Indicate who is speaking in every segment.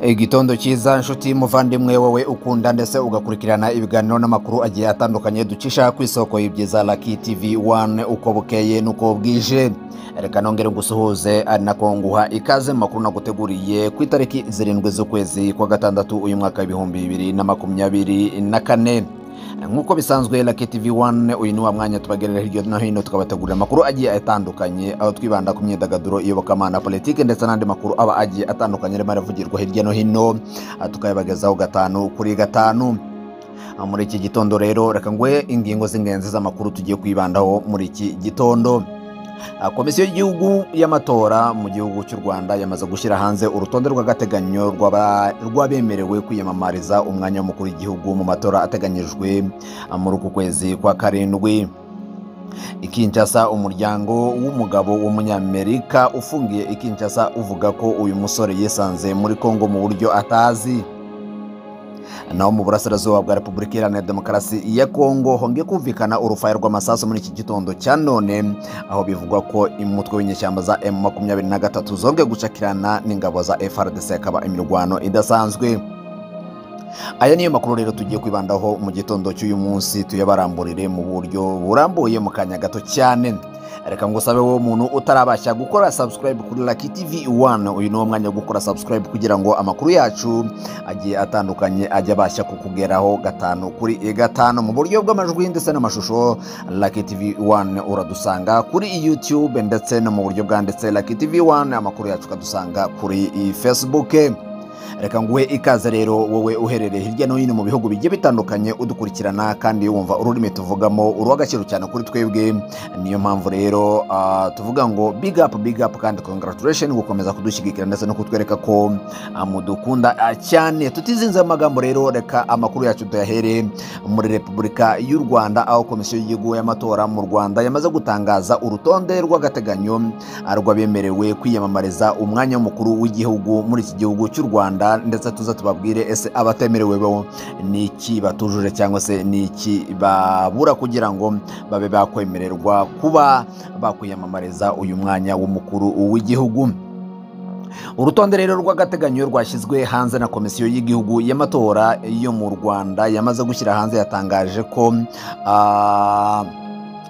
Speaker 1: Igitondo cyiza nshuti muvandimwe wowe ukunda ndetse ugakurikirana ibiganiro n'amakuru agiye atandukanye ducisha ku isoko y'ibyiza Lucky TV 1 uko bukeye nuko bwije reka nongere ngusuhuze ari nako nguha ikaze mu makuru naguteguriye ku itariki zirindwi z'ukwezi kwa gatandatu uyu mwaka w'ibihumbi bibiri na makumyabiri na kane nk'uko bisanzwe Lucky TV 1 uyu ni wa mwanya tubagerera hirya no hino tukabategurira amakuru agiye atandukanye aho twibanda ku myidagaduro iyobokamana politiki ndetse n'andi makuru aba agiye atandukanye arimo aravugirwa hirya no hino ah, tukayabagezaho gatanu kuri gatanu Ah, muri iki gitondo rero reka nguhe ingingo z'ingenzi z'amakuru tugiye kwibandaho muri iki gitondo Ah, komisiyo y'igihugu y'amatora mu gihugu cy'u rwanda yamaze gushyira hanze urutonde rw'agateganyo rw'aba- rw'abemerewe kwiyamamariza umwanya w'umukuru w'igihugu mu matora ateganyijwe ah, muri uku kwezi kwa karindwi i Kinshasa umuryango w'umugabo w'umunyamerika ufungiye i Kinshasa uvuga ko uyu musore yisanze muri Kongo mu buryo atazi naho mu burasirazuba bwa repubulika iharanira demokarasi ya kongo hongeye kumvikana urufaya rw'amasasu muri iki gitondo cya none aho bivugwa ko umutwe w'inyeshyamba za M23 zongeye gucakirana n'ingabo za FRDC akaba imirwano idasanzwe aya niyo makuru rero tugiye kwibandaho mu gitondo cy'uyu munsi tuyabaramburire mu buryo burambuye mu kanya gato cyane reka ngusabe wowe muntu utarabashya gukora subscribe kuri Lucky TV 1 uyu ni wo mwanya wo gukora subscribe kugira ngo amakuru yacu agiye atandukanye ajya abasha kukugeraho gatanu kuri gatanu mu buryo bw'amajwi ndetse n'amashusho Lucky TV 1 uradusanga kuri YouTube ndetse no mu buryo bwanditse Lucky TV 1 amakuru yacu ukadusanga kuri Facebook reka nguhe ikaze rero wowe uherereye hirya no hino mu bihugu bigiye bitandukanye udukurikirana kandi wumva ururimi tuvugamo urw'agaciro cyane kuri twebwe niyo mpamvu rero ah, tuvuga ngo big up big up kandi congratulation gukomeza kudushyigikira ndetse no kutwereka ko ah, mudukunda ah, cyane tutizinze amagambo rero reka amakuru yacu tuyahere muri repubulika y'u rwanda aho komisiyo y'igihugu y'amatora mu rwanda yamaze gutangaza urutonde rw'agateganyo rw'abemerewe kwiyamamariza umwanya w'umukuru w'igihugu muri iki gihugu cy'u rwanda ndetse tuza tubabwire ese abatemerewe bo ni iki batujuje cyangwa se ni iki babura kugira ngo babe bakwemererwa kuba bakwiyamamariza uyu mwanya w'umukuru w'igihugu urutonde rero rw'agateganyo rwashyizwe hanze na komisiyo y'igihugu y'amatora yo mu rwanda yamaze gushyira hanze yatangaje ko ah,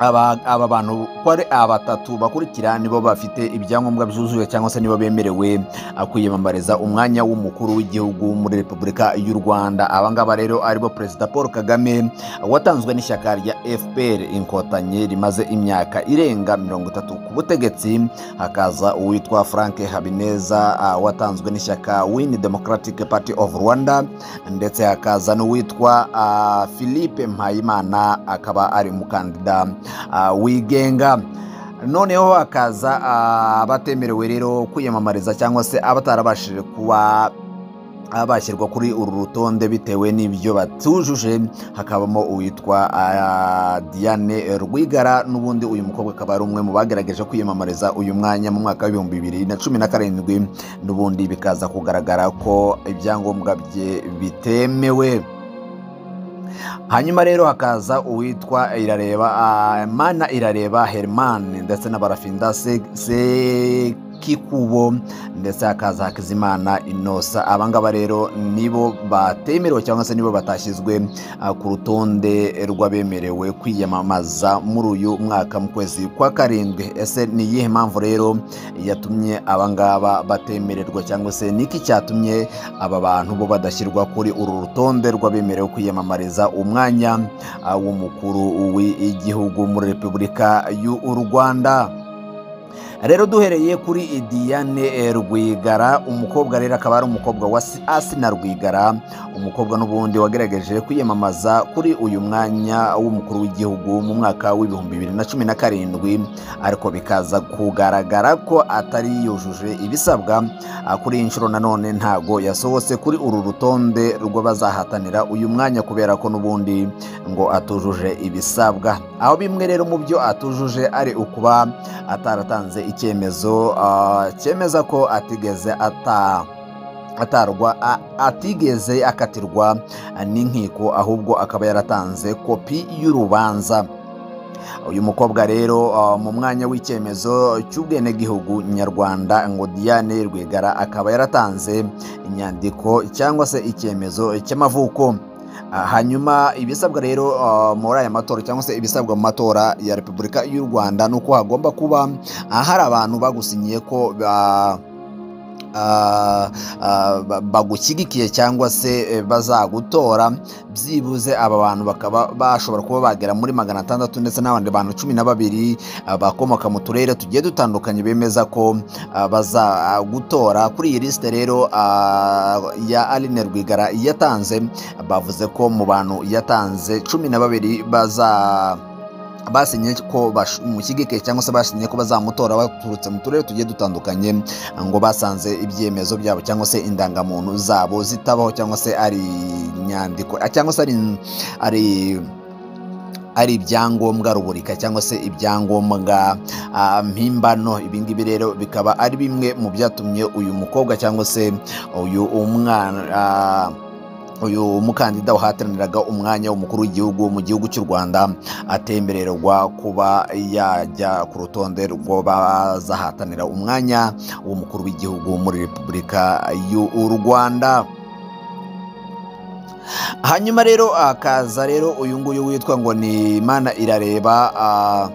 Speaker 1: aba aba bantu ko ari abatatu bakurikira nibo bafite ibyangombwa byuzuye cyangwa se nibo bemerewe ah, kwiyamamariza umwanya w'umukuru w'igihugu muri repubulika y'u rwanda aba ngaba rero aribo perezida paul kagame watanzwe n'ishyaka rya fpr inkotanyi rimaze imyaka irenga mirongo itatu ku butegetsi hakaza uwitwa frank habineza ah, watanzwe n'ishyaka win democratic party of rwanda ndetse hakaza n'uwitwa ah, philippe mpayimana akaba ari umukandida ah, wigenga noneho hakaza ah, abatemerewe rero kwiyamamariza cyangwa se abatarabashije kuba abashyirwa kuri uru rutonde bitewe n'ibyo batujuje hakabamo uwitwa ah, Diane Rwigara n'ubundi uyu mukobwa akaba ari umwe mu bagerageje kwiyamamariza uyu mwanya mu mwaka w'ibihumbi bibiri na cumi na karindwi n'ubundi bikaza kugaragara ko ibyangombwa bye bitemewe hanyuma rero hakaza uwitwa irareba ah, mana irareba herman ndetse na barafinda Se- sekikubo ndetse hakaza hakizimana inosa abangaba rero nibo batemerewe cyangwa se nibo batashyizwe ah, ku rutonde rw'abemerewe kwiyamamaza muri uyu mwaka mu kwezi kwa karindwi ese ni iyihe mpamvu rero yatumye abangaba batemererwa cyangwa se niki cyatumye aba bantu bo badashyirwa kuri uru rutonde rw'abemerewe kwiyamamariza umwanya ah, w'umukuru w'igihugu muri repubulika y'u rwanda rero duhereye kuri Diane eh, Rwigara umukobwa rero akaba ari umukobwa wa Si- Asina Rwigara umukobwa n'ubundi wagerageje kwiyamamaza kuri uyu mwanya w'umukuru w'igihugu mu mwaka w'ibihumbi bibiri na cumi na karindwi ariko bikaza kugaragara ko atari yujuje ibisabwa Ah, kuri iyi nshuro nanone ntago yasohotse kuri uru rutonde rw'abazahatanira uyu mwanya kubera ko n'ubundi ngo atujuje ibisabwa aho bimwe rero mu byo atujuje ari ukuba ataratanze icyemezo ah, cyemeza ko atigeze ata atarwa a- atigeze akatirwa n'inkiko ahubwo akaba yaratanze kopi y'urubanza uyu mukobwa rero uh, mu mwanya w'icyemezo cy'ubwenegihugu nyarwanda ngo Diane Rwigara akaba yaratanze inyandiko cyangwa se icyemezo cy'amavuko Ah, hanyuma ibisabwa rero ah, muri aya matora cyangwa se ibisabwa mu matora ya repubulika y'u rwanda ni uko hagomba kuba ah, hari abantu bagusinyiye ko ah, ah, ah, ba- bagushyigikiye cyangwa se eh, bazagutora byibuze aba bantu bakaba bashobora kuba bagera muri magana atandatu ndetse n'abandi bantu cumi na babiri ah, bakomoka mu turere tugiye dutandukanye bemeza ko ah, bazagutora kuri iyi lisite rero ah, ya aline rwigara yatanze bavuze ko mu bantu yatanze cumi na babiri baza basinye ko bamushyigike cyangwa se basinye ko bazamutora baturutse mu turere tugiye dutandukanye ngo basanze ibyemezo byabo cyangwa se indangamuntu zabo zitabaho cyangwa se ari inyandiko cyangwa se ari ari ari ibyangombwa ruburika cyangwa se ibyangombwa ah, mpimbano ibingibi rero bikaba ari bimwe mu byatumye uyu mukobwa cyangwa se uyu umwana ah, uyu mukandida wahataniraga umwanya w'umukuru w'igihugu mu gihugu cy'u rwanda atembererwa kuba yajya ku rutonde rw'abazahatanira umwanya w'umukuru w'igihugu muri repubulika y'u rwanda hanyuma rero akaza rero uyu nguyu witwa ngo ni imana irareba ah,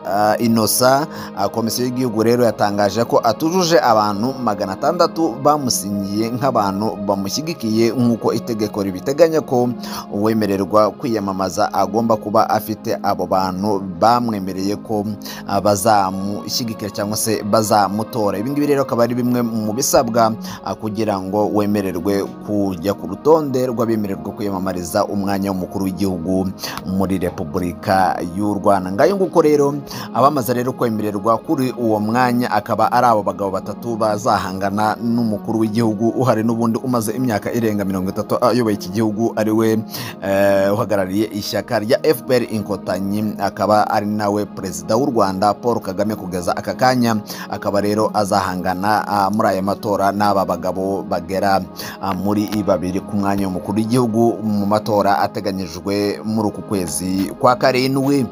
Speaker 1: Ah, inosa ah, komisiyo y'igihugu rero yatangaje ko atujuje abantu magana atandatu bamusinyiye nk'abantu bamushyigikiye nk'uko itegeko ribiteganya ko uwemererwa kwiyamamaza agomba kuba afite abo bantu bamwemereye ko ah, bazamushyigikira cyangwa se bazamutora ibi ngibi rero akaba ari bimwe mu bisabwa ah, kugira ngo wemererwe kujya ku rutonde rw'abemererwa kwiyamamariza umwanya w'umukuru w'igihugu muri repubulika y'u rwanda ngayo nguko rero abamaze rero kwemererwa kuri uwo mwanya akaba ari abo bagabo batatu bazahangana n'umukuru w'igihugu uhari n'ubundi umaze imyaka irenga mirongo itatu ayoboye iki gihugu ari we eh, uhagarariye ishyaka rya fpr inkotanyi akaba ari nawe perezida w'u rwanda paul kagame kugeza aka kanya akaba rero azahangana ah, muri aya matora n'aba bagabo bagera ah, muri babiri ku mwanya w'umukuru w'igihugu mu matora ateganyijwe muri uku kwezi kwa karindwi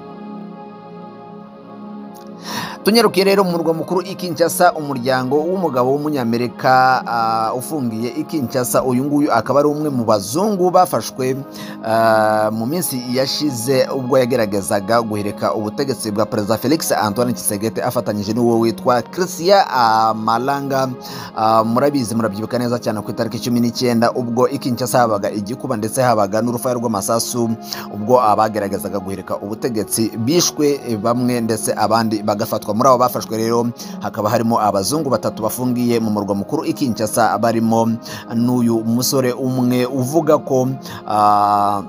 Speaker 1: tunyarukiye rero mu murwa mukuru i Kinshasa umuryango w'umugabo w'umunyamerika ah, ufungiye i Kinshasa uyu nguyu akaba ari umwe mu bazungu bafashwe ah, mu minsi yashize ubwo yageragezaga guhirika ubutegetsi bwa perezida Felix Antoine Tshisekedi afatanyije n'uwo witwa Christian ah, Malanga Ah, murabizi murabyibuka neza cyane ku itariki cumi n'icyenda ubwo i Kinshasa habaga igikuba ndetse habaga n'urufaya rw'amasasu ubwo abageragezaga guhirika ubutegetsi bishwe eh, bamwe ndetse abandi bagafatwa muri abo bafashwe rero hakaba harimo abazungu batatu bafungiye mu murwa mukuru i Kinshasa barimo n'uyu musore umwe uvuga ko ah,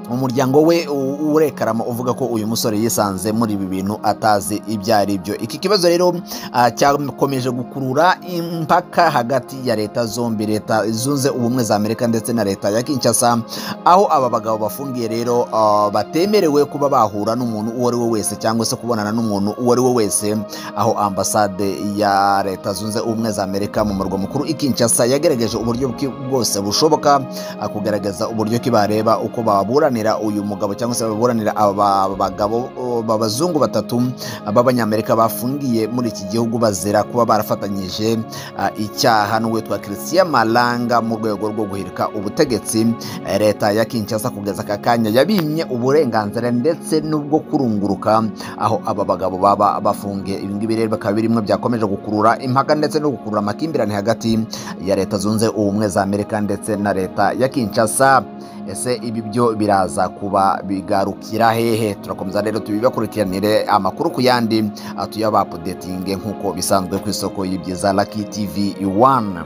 Speaker 1: umuryango we u- urekarama uvuga ko uyu musore yisanze muri ibi bintu atazi ibyo ari byo iki kibazo rero ah, cyakomeje gukurura impaka hagati ya leta zombi leta zunze ubumwe za amerika ndetse na leta ya kinshasa aho aba bagabo bafungiye rero ah, batemerewe kuba bahura n'umuntu uwo ari we wese cyangwa se kubonana n'umuntu uwo ari we wese aho ambasade ya leta zunze ubumwe za amerika mu murwa mukuru i kinshasa yagerageje uburyo bwi- bwose bushoboka ah, kugaragaza uburyo ki bareba uko baburanira uyu mugabo cyangwa se baburanira aba bagabo oh, b'abazungu batatu b'abanyamerika bafungiye muri iki gihugu bazira kuba barafatanyije ah, icyaha n'uwitwa christian malanga mu rwego rwo guhirika ubutegetsi Eh, leta ya kinshasa kugeza aka kanya yabimye uburenganzira ndetse n'ubwo kurunguruka aho aba bagabo baba bafungiye ibi ngibi rero bikaba birimwe byakomeje gukurura impaka ndetse no gukurura amakimbirane hagati ya leta zunze ubumwe za amerika ndetse na leta ya kinshasa ese ibi byo biraza kuba bigarukira hehe turakomeza rero tubibakurikiranire amakuru ku yandi ah, tuyabapudetinge nk'uko bisanzwe ku isoko y'ibyiza laki tv 1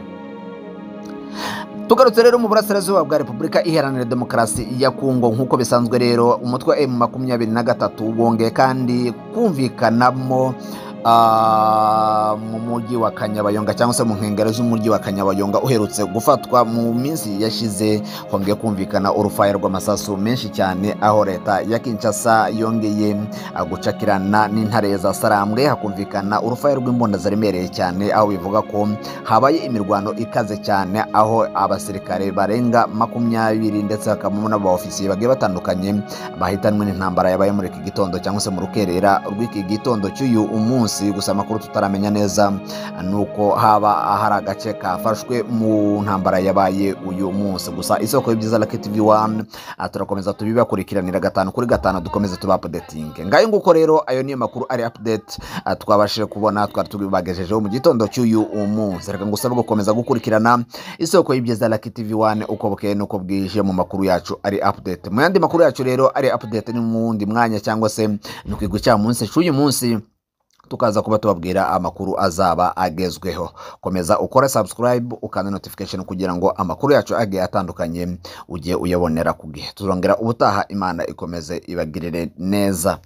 Speaker 1: tugarutse rero mu burasirazuba bwa repubulika iharanira demokarasi ya kongo nk'uko bisanzwe rero umutwe wa m makumyabiri na gatatu wongeye kandi kumvikanamo ah, mu mujyi wa kanyabayonga cyangwa se mu nkengero z'umujyi wa kanyabayonga uherutse gufatwa mu minsi yashize hongeye kumvikana urufaya rw'amasasu menshi cyane aho leta ya kinshasa yongeye ah, gucakirana n'intare za sarambwe hakumvikana urufaya rw'imbunda zaremereye cyane aho bivuga ko habaye imirwano ikaze cyane aho abasirikare barenga makumyabiri ndetse hakabamo n'abaofisiye bagiye batandukanye bahitanwe n'intambara yabaye muri iki gitondo cyangwa se mu rukerera rw'iki gitondo cy'uyu umunsi gusa amakuru tutaramenya neza ni uko haba hari agace kafashwe mu ntambara yabaye uyu munsi gusa isoko y'ibyiza Lucky TV 1 ah, turakomeza tubibakurikiranira gatanu kuri gatanu dukomeze tuba updating ngayo nguko rero ayo niyo makuru ari update ah, twabashije kubona twari tubibagejejeho mu gitondo cy'uyu umunsi reka ngusaba gukomeza gukurikirana isoko y'ibyiza Lucky TV 1 uko bukeye nuko bwije mu makuru yacu ari update mu yandi makuru yacu rero ari update ni mu wundi mwanya cyangwa se ni ku cya munsi cy'uyu munsi tukaza kuba tubabwira amakuru azaba agezweho komeza ukore subscribe ukanda notification kugira ngo amakuru yacu agiye atandukanye ujye uyabonera ku gihe tuzongera ubutaha imana ikomeze ibagirire neza